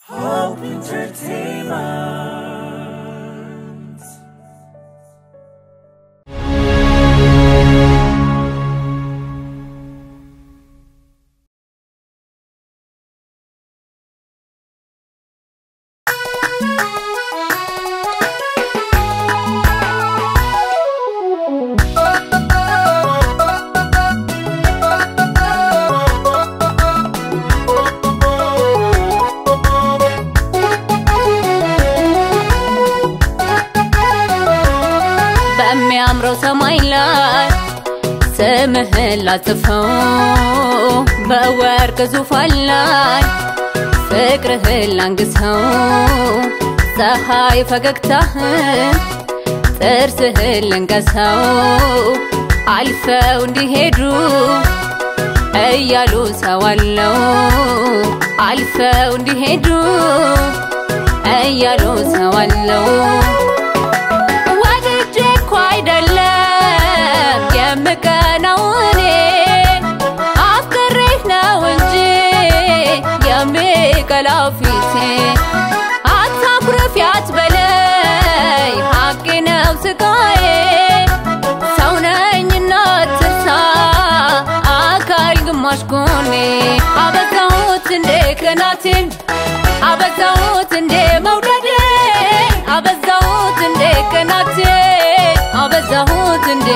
Hope Entertainment. በሚያምረው ሰማይ ላይ ስምህን ላጽፈው በወርቅ ዙፋን ላይ ፍቅርህን ላንግሰው ፀሐይ ፈገግታህን ጥርስህን ልንገሰው አልፈው እንዲሄዱ እያሉ ሰዋለው አልፈው እንዲሄዱ እያሉ ሰዋለው ወድጄ እኮ አይደለም የምቀናው እኔ አፍቅሬህ ነው እንጂ የሚቀላው ፊቴ አታኩርፍ ያትበለይ ሀቄ ነው ስቃዬ ሰው ነኝና ትርሳ አካል ግማሽ ጎኔ አበዛሁት እንዴ ቅናቴን አበዛሁት እንዴ መውደዴን አበዛሁት እንዴ ቅናቴን አበዛሁት እንዴ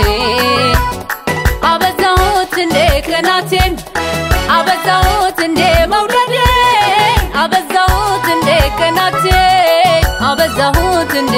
አበዛሁት እንዴ ቅናቴን አበዛሁት እንዴ መውደዴን አበዛሁት እንዴ ቅናቴን አበዛሁት እንዴ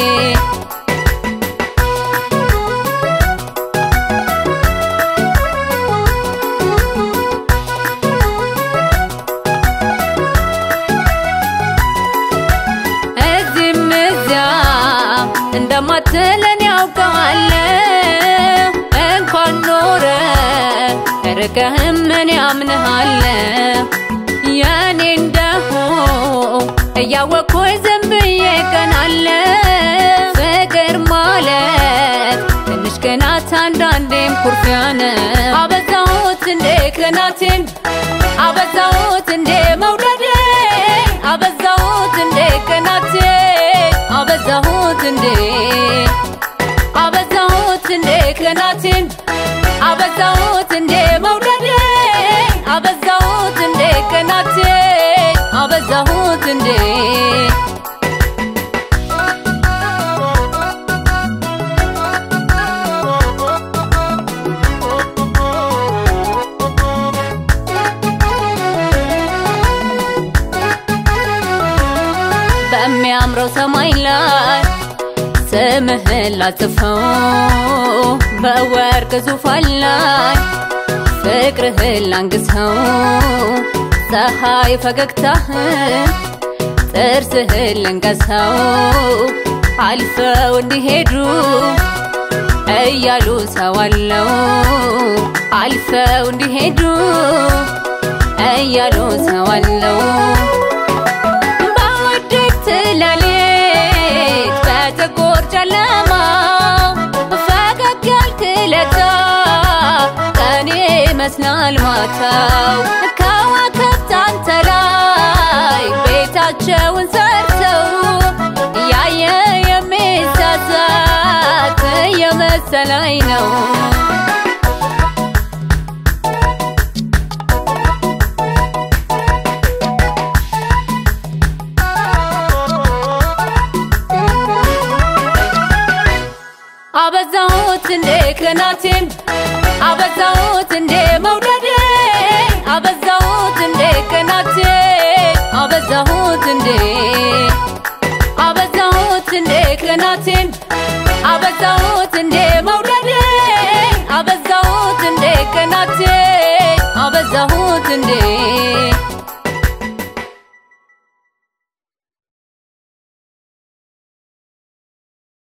እዚህም እዚያም እንደማትለን ያውቀዋለሁ እንኳን ኖረ ርቀህም ምን ያምንሃለሁ የኔ እንደሆን እያወቅኩኝ ዝም ብዬ ቀናለሁ ፍቅር ማለት ትንሽ ቅናት አንዳንዴም ኩርፊያ ነው አበዛሁት እንዴ ቅናቴን አበዛሁት እንዴ መውደዴን አበዛሁት እንዴ ቅናቴን አበዛሁት እንዴ አበዛሁት እንዴ ቅናቴን አበዛሁት እንዴ መውደዴን አበዛሁት እንዴ ቅናቴን አበዛሁት እንዴ በሚያምረው ሰማይ ላይ ስምህን ላጽፈው በወርቅ ዙፋን ላይ ፍቅርህን ላንግሰው ፀሐይ ፈገግታህን ጥርስህን ልንገሰው አልፈው እንዲሄዱ እያሉ ሰዋለው አልፈው እንዲሄዱ እያሉ ሰዋለው በውድቅት ሌሊት በጥቁር ጨለማ ፈገግ ያልክ ለታ ቀኔ ይመስላል ማታው ከዋክብት አንተ ላይ ቤታቸውን ሰርተው ያየ የሚሳሳት የመሰለኝ ነው አበዛሁት እንዴ ቅናቴን አበዛሁት እንዴ መውደዴን አበዛሁት እንዴ ቅናቴን አበዛሁት እንዴ አበዛሁት እንዴ ቅናቴን አበዛሁት እንዴ መውደዴን አበዛሁት እንዴ ቅናቴን አበዛሁት እንዴ